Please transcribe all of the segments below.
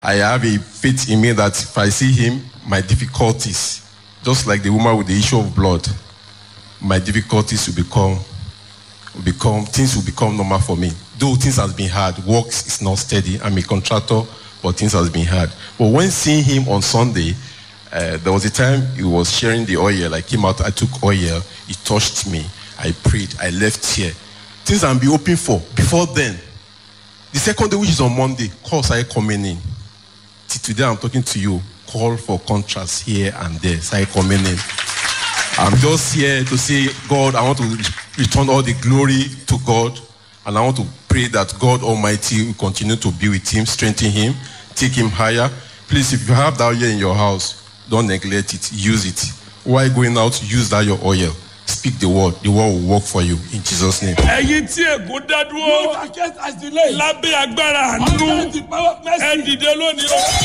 I have a faith in me that if I see him, my difficulties, just like the woman with the issue of blood, my difficulties will become, will become things will become normal for me. Though things has been hard, work is not steady. I'm a contractor, but things has been hard. But when seeing him on Sunday, uh, there was a time he was sharing the oil. I came out, I took oil, he touched me, I prayed, I left here. Things I'm be hoping for. Before then, the second day, which is on Monday, calls started coming in. Till today, I'm talking to you. Call for contracts here and there. Started coming in. I'm just here to say, God, I want to return all the glory to God. And I want to pray that God Almighty will continue to be with him, strengthen him, take him higher. Please, if you have that oil in your house, don't neglect it. Use it. While going out, use that your oil. Speak the word. The word will work for you in Jesus' name. ẹ̀yin tí ègún dá You dúró against us delay. lábẹ́ agbára àánú Under the power of ẹ mercy. dìde lónìí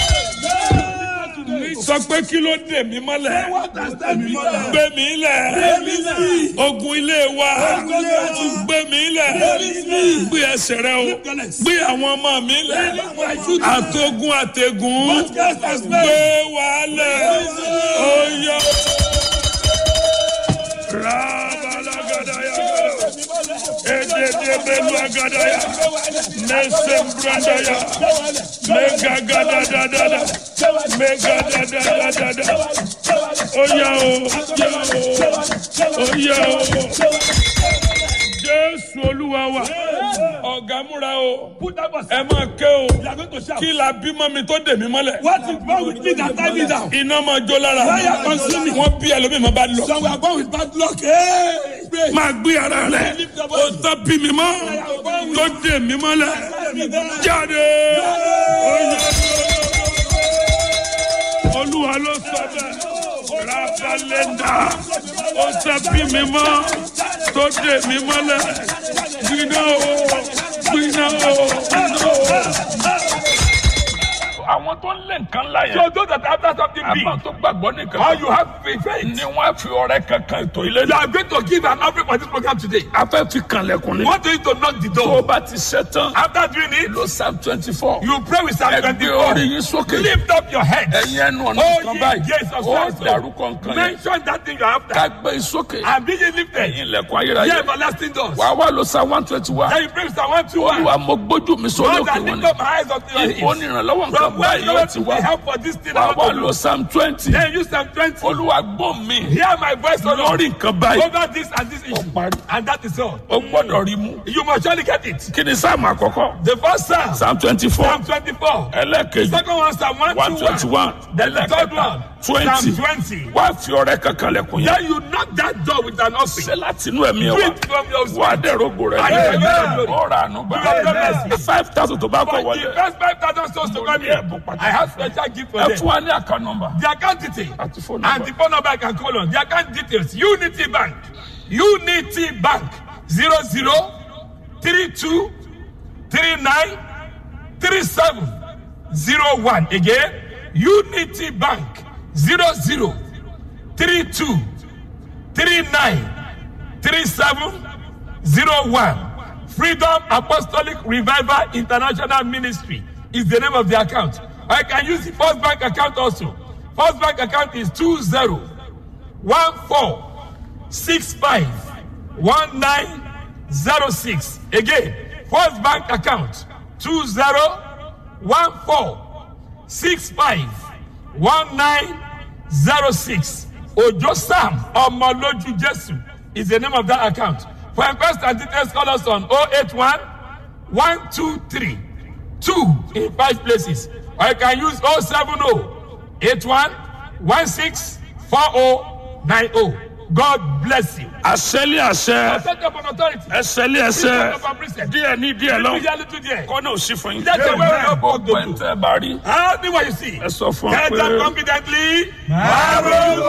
o mi sọ pé kí ló dè mí mọ́lẹ̀ What has done me mother? gbé mi lẹ̀ me lẹ̀. ogun ilé wa Ogun ilé wa. gbé mi lẹ̀ me. gbé ẹsẹ̀ rẹ o your legs. gbé àwọn ọmọ mi lẹ̀ my children. àtogun àtẹ̀gùn What cast us gbé back? wa lẹ̀ oyè rabalagada ededebelu agadaya nesembrandaya megagadadadada megadadadadada oya o oya o jésù olúwa wa ọ̀gá múra o Put that bus. ẹ máa ké o You are going to shout. kí la bímọ mi tó dè mí mọ́lẹ̀ What is wrong with me that tie me down? iná máa jó lára Fire consume me. wọ́n bí ẹlòmíì máa bá lọ So we are born with bad luck. Hey, pray. máa gbé ara rẹ ó tán bí mi mọ́ tó dè mí mọ́lẹ̀ jáde oyè olúwa ló sọ bẹ́ẹ̀ rabalẹ́ndà ó tán bí mi mọ́ tó dè mí mọ́lẹ̀ gbiná o gbiná o gbiná o. àwọn tó ń lé nǹkan láyé. So those that after something big, àmọ́ tó gbàgbọ́ nìkan. how you have faith, ni wọ́n á fi ọrẹ kankan ètò ilé you are going to give an offering for this program today. a fẹ́ fi kanlẹ̀kùn ni. want you to knock the tó o door. bá ti ṣe tán. After doing it, lo psalm twenty four. you pray with Psalm ẹgbẹ́ orí 24. yín sókè. Lift up your head. ẹ̀yin ẹnu ọ̀nà Oh, kan ye báyìí. gates of ó Zion. dàrúkọ nǹkan yẹn. Mention that thing you are ká after. gbé sókè. And be ye lifted. ẹ̀yin ilẹ̀kùn Ye ayérayé. everlasting doors. wàá wá lo psalm one twenty one. Then you pray with Psalm 121. olúwa mo gbójú mi sórí Lord, òkè I wọn lift ni. up my eyes unto your ìbò hills. nìrànlọ́wọ́ nǹkan From where báyìí you ó want ti to be wá. help for this thing I wàá want wá to lo do. psalm twenty. Then use Psalm 20. olúwa gbọ́ mi. Hear my voice, O Lord. lórí nǹkan báyìí. Over this and this issue. parí. And that is all. o gbọ́dọ̀ rí mú. You must surely get it. kí ni sáàmù àkọ́kọ́. The first Psalm, psalm twenty four. Psalm 24. ẹlẹ́kejì. Second one, Psalm one twenty 121. one. Then the third one, twenty. Psalm 20. wá fi ọrẹ kankan lẹ̀kùn yẹn. Then you knock that door with an offering. ṣe láti inú ẹ̀mí Do ẹ̀ it from your wá. wà á dẹ̀rọ ògo rẹ̀ Amen. lẹ́yìn. ọ̀rọ̀ àánú You have done gbà. mercy. five thousand tó bá kọ̀ For the wọlé. first 5,000 souls to come here, I have special gift for ẹ them. fún wa ní àká nọmba. The account detail Àti phone and number. the phone number I can call on. The account details Unity Bank, Unity Bank, 00 32 39 37 01. Again, Unity Bank, 00 32 39 37 01. Freedom Apostolic Revival International Ministry is the name of the account. I can use the First Bank account also. First Bank account is 20 14 65 1906. Again, First Bank account 20 14 65 1906. Ojo Sam Omoloju Jesu is the name of that account. For inquest and details, call us on 081 123 2 in five places. Or you can use 070 81 16 4090. God bless you. àṣẹlé àṣẹ Set up an authority. ẹsẹlé ẹsẹ Set up a precept. díẹ̀ ní díẹ̀ lọ. Little little there. kọ́nà ò sí fún yín. That's the way we are gbogbo ẹ̀ ń tẹ́ bá rí. Tell me what you see. ẹ sọ fún wa Tell them pé. confidently.